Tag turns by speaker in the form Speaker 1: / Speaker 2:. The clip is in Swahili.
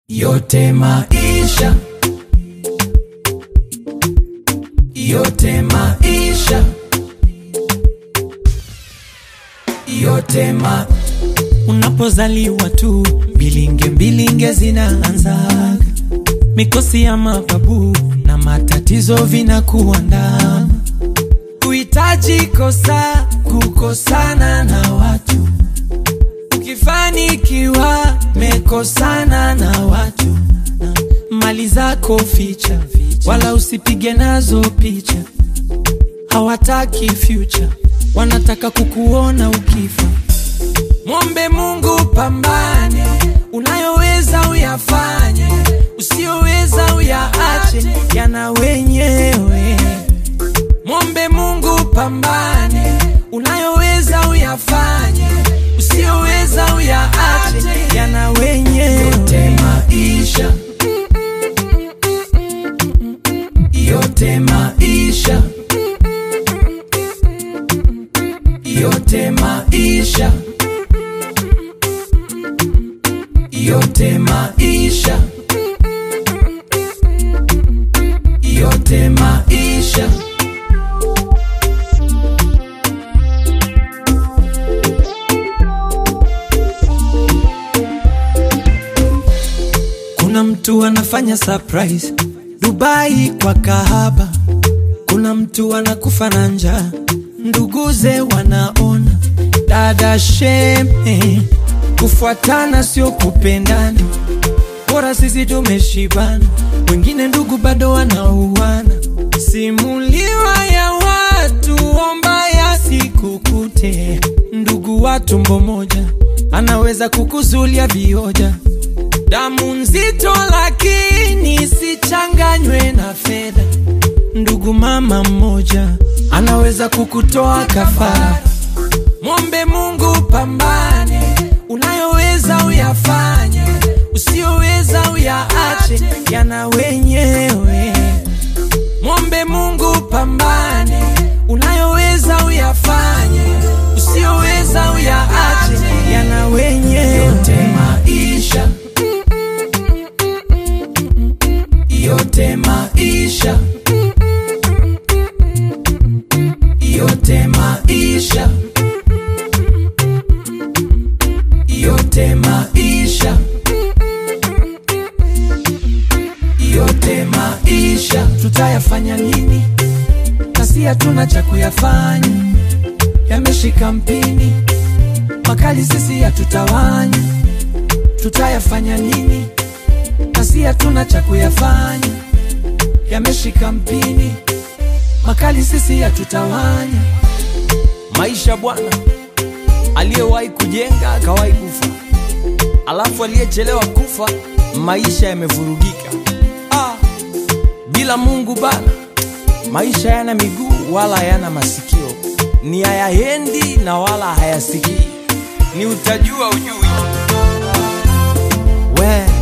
Speaker 1: yote maisha, yote maisha, yote ma
Speaker 2: Unapozaliwa tu bilinge bilinge zinaanzaga, mikosi ya mababu na matatizo vinakuandama, kuhitaji kosa kukosana na watu, ukifanikiwa mekosana na watu, na mali zako ficha, wala usipige nazo picha, hawataki future, wanataka kukuona ukifa. Mwombe Mungu, pambane, unayoweza uyafanye, usiyoweza uyaache, yana wenyewe. Mwombe Mungu, pambane, unayoweza uyafanye, usiyoweza uyaache, yana wenyewe.
Speaker 1: yote maisha, yote maisha, yote maisha, yote maisha, yote maisha.
Speaker 2: Kuna mtu anafanya surprise Dubai kwa kahaba, kuna mtu anakufa na njaa, nduguze wanaona. Dada sheme, kufuatana sio kupendana, bora sisi tumeshibana, wengine ndugu bado wanauana. Simuliwa ya watu, omba yasikukute. Ndugu wa tumbo moja anaweza kukuzulia vioja damu nzito lakini sichanganywe na fedha. Ndugu mama mmoja anaweza kukutoa kafara. Mwombe Mungu, pambane, unayoweza uyafanye, usiyoweza uyaache, yana wenyewe. Mwombe Mungu, pambane, unayoweza uyafanye, usiyoweza uyaache, yana wenyewe.
Speaker 1: yote maisha, yote maisha, yote maisha, yote maisha, yote maisha.
Speaker 2: tutayafanya nini? Kasi hatuna cha kuyafanya, yameshika mpini, makali sisi hatutawanya. Tutayafanya nini? Kasi hatuna cha kuyafanya, yameshika mpini, makali sisi hatutawanya. Maisha bwana, aliyewahi kujenga akawahi kufa, alafu aliyechelewa kufa, maisha yamevurugika. Ah, bila Mungu bana, maisha yana miguu wala hayana masikio, ni hayaendi na wala hayasikii, ni utajua ujui. We